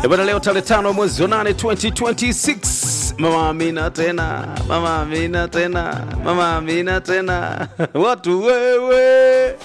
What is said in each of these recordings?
Eh, bwana leo tarehe tano mwezi wa nane 2026 mama Amina tena mama Amina tena mama Amina tena watu wewe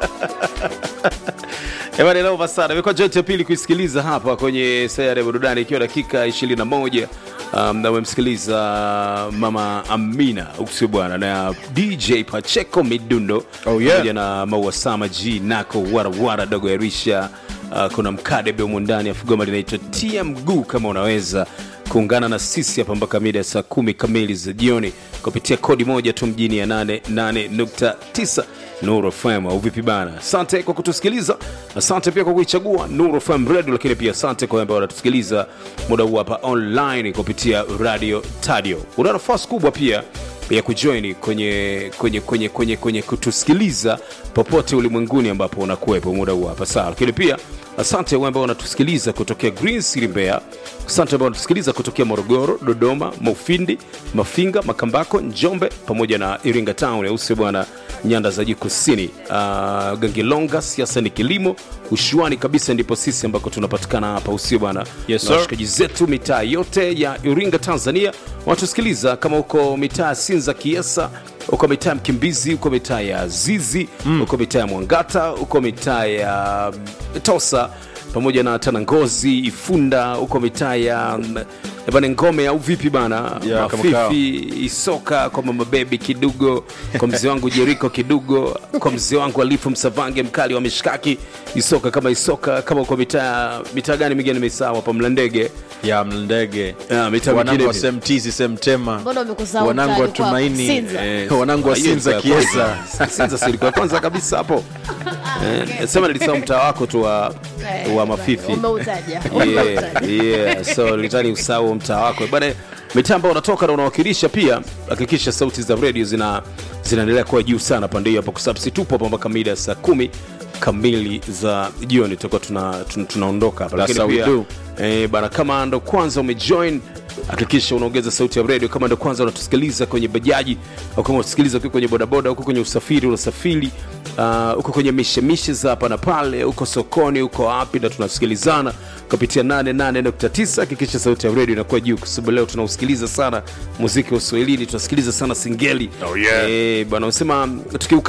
Ebana leo basara imekuwa joint ya pili kuisikiliza hapa kwenye sayari ya burudani ikiwa dakika 21 um, na umemsikiliza mama Amina usio bwana na DJ Pacheco Midundo Oh, yeah. pamoja na Maua Sama G Nako warawara dogo ya Risha uh, kuna mkadebe humo ndani afu goma linaitwa tia mguu kama unaweza kuungana na sisi hapa mpaka mida ya saa kumi kamili za jioni kupitia kodi moja tu mjini ya 88.9 Nuru FM au vipi bana? Asante kwa kutusikiliza, asante pia kwa kuichagua Nuru FM Radio, lakini pia asante kwa ambao wanatusikiliza muda huu hapa online kupitia Radio Tadio. Una nafasi kubwa pia ya kujoin kwenye kwenye kwenye kwenye kwenye kutusikiliza popote ulimwenguni ambapo unakuwepo muda huu hapa sawa, lakini pia asante wale ambao wanatusikiliza kutokea Green City Mbeya, asante ambao wanatusikiliza kutokea Morogoro, Dodoma, Mufindi, Mafinga, Makambako, Njombe pamoja na Iringa Town, au sio bwana, nyanda za juu kusini, uh, Gangilonga, siasa ni kilimo, ushuani kabisa ndipo sisi ambako tunapatikana hapa, usio bwana Yes, na sir. washikaji zetu mitaa yote ya Iringa, Tanzania wanatusikiliza kama uko mitaa ya Sinza, Kiesa, uko mitaa ya Mkimbizi, uko mitaa ya Zizi, uko mitaa ya Mwangata, uko mitaa ya mm, Tosa pamoja na Tanangozi, Ifunda, uko mitaa ya mm, bana Ngome au vipi bana, Ya, kama kawa. Mafifi, Isoka, kwa mama bebi Kidugo, kwa mzee wangu Jeriko Kidugo, kwa mzee wangu Alifu Msavange mkali wa mishkaki, Isoka kama Isoka, kama uko mitaa mitaa gani mingine nimesahau hapa Mlandege ya mlandege Ah, mitaa wanangu mingine wa pia. semtizi semtema Mbona umekusahau wanangu wa mtaani kwako? tumaini Sinza. Eh, wanangu wa hiyo sinza ilikuwa ya kiesa kwanza. Sinza si ilikuwa ya kwanza kabisa hapo Eh, sema nilisahau mtaa wako tu wa, Eh, wa mafifi Umeutaja. yeah, Umeutaja. yeah. so litani usahau mtaa wako bana mitaa ambao unatoka na unawakilisha pia hakikisha sauti za redio zina zinaendelea kuwa juu sana pande hiyo hapo kwa sababu si tupo hapa mpaka mida ya saa kumi kamili za jioni tutakuwa tuna, tuna, tunaondoka hapa That's lakini how we pia do. eh, bana kama ndo kwanza umejoin hakikisha unaongeza sauti ya redio kama ndo kwanza unatusikiliza kwenye bajaji au kama unatusikiliza ukiwa kwenye bodaboda huko kwenye usafiri unasafiri uh, huko kwenye mishemishe za hapa na pale huko sokoni huko wapi na tunasikilizana kupitia 88.9 hakikisha sauti ya redio inakuwa juu kwa sababu leo tunausikiliza sana muziki wa uswahilini tunasikiliza sana singeli Oh, yeah. eh, bwana unasema tukiuka